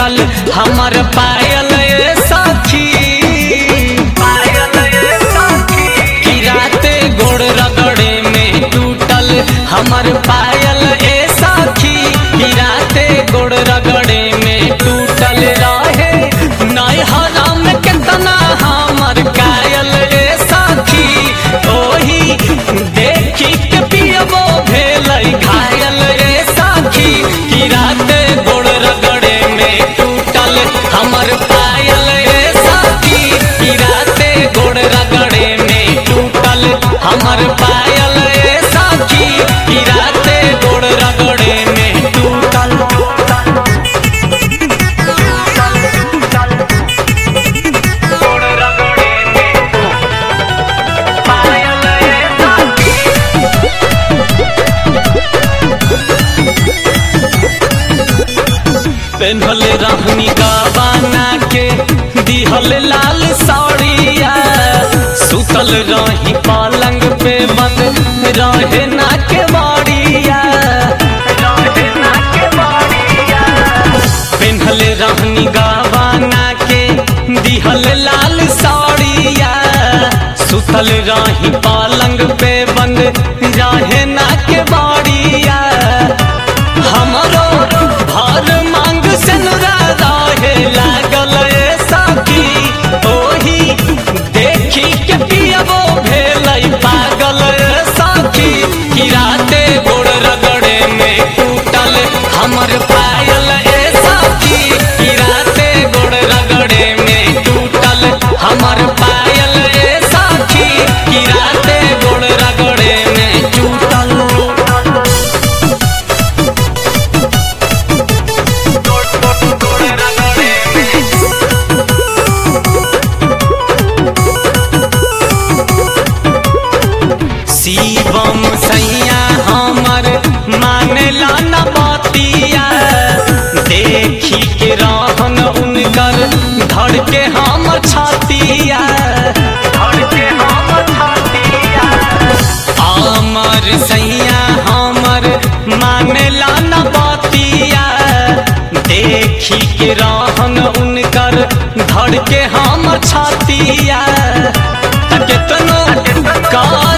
टूटल हमर पायल ए सखी पायल ए सखी कि राते गोड़ रगड़े में टूटल हमर पायल ए सखी कि राते गोड़ रगड़े में टूटल रहे नैहरा में कितना हमर कायल ए सखी ओही देखी के पियबो भेलै घायल ए सखी कि राते गोड़ रगड़े में टूटल हमर पायल ए सखी कि राते गोड़ रगड़े में टूटल हमर पायल ए सखी कि राते गोड़ रगड़े में टूटल गोड़ रगड़े में पायल ए सखी पेन्हल रहनी गवाना के दिहल लाल साड़िया सुतल रही पलंग पे बंद रहे ना के बाड़िया पेन्हल रहनी गवाना के दिहल लाल साड़िया सुतल रही पलंग पे बंद रहे ना के बाड़िया हमरो भर मांग सिनुरा रहे लागल ए सखी ओही देखी के पियबो भेलै पागल ए सखी कि राते गोड़ रगड़े में टूटल हमर पायल ए सखी कि राते गोड़ रगड़े में टूटल हमर पायल ए सखी कि राते गोड़ रगड़े में टूटल शिवम सैया हमर मानेला न बतिया देखी के रहन उनकर धड़ के हम छतिया धड़ के हम छतिया अमर सैया हमर मानेला न बतिया देखी के रहन उनकर धड़ के हम छतिया त केतनो का